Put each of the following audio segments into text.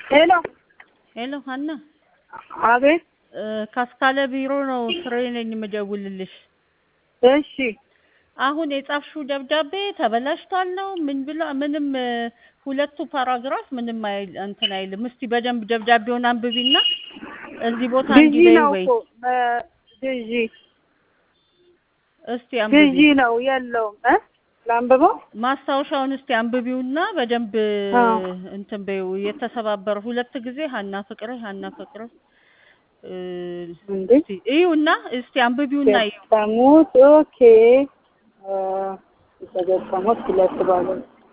ሄሎ ሄሎ ሀና አቤት እ ካስካለ ቢሮ ነው ስራዬ ነኝ የምደውልልሽ። እሺ አሁን የጻፍሽው ደብዳቤ ተበላሽቷል ነው ምን ብላ ምንም እ ሁለቱ ፓራግራፍ ምንም አይል እንትን አይልም። እስቲ በደንብ ደብዳቤውን አንብቢና እዚህ ቦታ ግዢ እንዲህ ነው ወይ እኮ እ ግዢ እስቲ አንብቢ ግዢ ነው የለውም እ ላንብበው ማስታወሻውን እስቲ አንብቢውና በደንብ አዎ። እንትን በይው። የተሰባበረ ሁለት ጊዜ ሀና ፍቅሬ ሀና ፍቅሬ እ እንዴ እስቲ እዩና እስቲ አንብቢውና እዩ። ገጠሙት ኦኬ እ የተገጠሙት ሁለት ባለ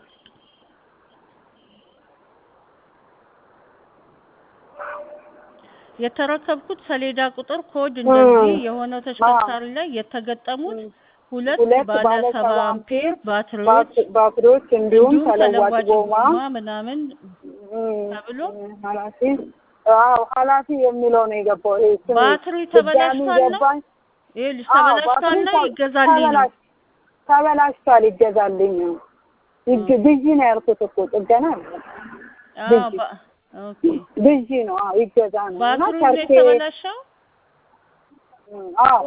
የተረከብኩት ሰሌዳ ቁጥር ኮድ እንደዚህ እ የሆነው ተሽከርካሪ ላይ የተገጠሙት ሁለት ሁለት ባለ ባለ ሰባ ሰባ አምፔር ባትሪዎች ባትሪ- ባትሪዎች እንዲሁም እንዲሁም ተለዋጭ ተለዋጭ ጎማ ጎማ ምናምን እም፣ ተብሎ ኃላፊ አዎ ኃላፊ የሚለው ነው የገባው። ይሄ ስሜ ባትሪ ድጋሚ ተበላሽቷል ነው ገባኝ። ይኸውልሽ አዎ ተበላሽቷል ባትሪ ነው ተ- ይገዛልኝ ነው ተበላሽ- ተበላሽቷል ይገዛልኝ ነው። ይግ- ግዢ ነው ያልኩት እኮ ጥገና አይደለም። አዎ ግዢ ባ- ኦኬ ግዢ ነው አዎ ይገዛ ነው እና ባትሪው ነው ቸርኬ የተበላሸው እም፣ አዎ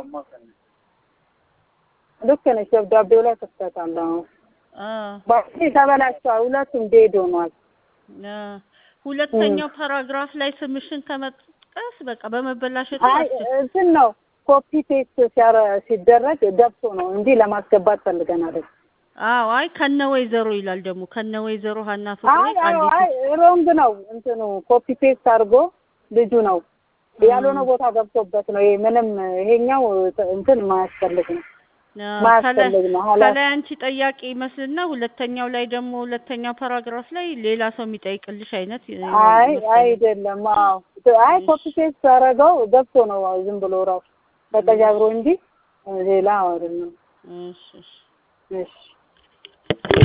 ልክ ነሽ። ደብዳቤው ላይ ክፍተት አለ። አዎ አዎ ባትሪ ተበላሽቷል። ሁለቱም ዴድ ሆኗል። አዎ ሁለተኛው ፓራግራፍ ላይ ስምሽን ከመጥቀስ በቃ በመበላሸቱ አይ አስ- እንትን ነው ኮፒ ፔስት ሲያረ- ሲደረግ ገብቶ ነው እንጂ ለማስገባት ፈልገን አይደል። አዎ አይ ከነ ወይዘሮ ይላል ደግሞ ከነ ወይዘሮ ሀና ፍቅሬ አይ አይ ቃሊቲ አይ ሮንግ ነው እንትኑ ኮፒ ፔስት አድርጎ ልጁ ነው ያልሆነ ቦታ ገብቶበት ነው። ይሄ ምንም ይሄኛው እንትን ማያስፈልግ ነው አዎ፣ ከላይ ማያስፈልግ ነው። ኋላ ከላይ አንቺ ጠያቂ ይመስልና ሁለተኛው ላይ ደግሞ ሁለተኛው ፓራግራፍ ላይ ሌላ ሰው የሚጠይቅልሽ አይነት እ, አይ መሰለኝ። አይደለም። አዎ አይ ኮፒ ፔስት አደረገው ገብቶ ነው ዝም ብሎ ራሱ ተቀጃብሮ እንጂ ሌላ አይደለም። እሺ እሺ እሺ